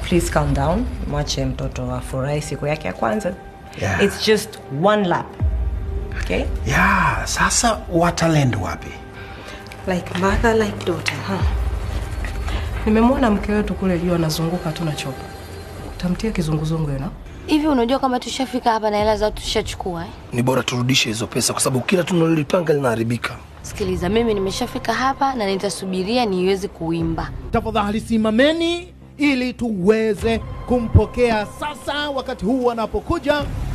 please calm down mwache mtoto afurahi siku yake ya kwanza Yeah. it's just one lap okay ya sasa watalend wapi like mother like daughter huh? nimemwona mke wetu kule juu anazunguka tu na chopa tamtia kizunguzungu you know? Hivi unajua kama tushafika hapa na hela zao tushachukua eh? Ni bora turudishe hizo pesa kwa sababu kila tunalolipanga linaharibika. Sikiliza, mimi nimeshafika hapa na nitasubiria niweze kuimba. Tafadhali simameni ili tuweze kumpokea sasa, wakati huu anapokuja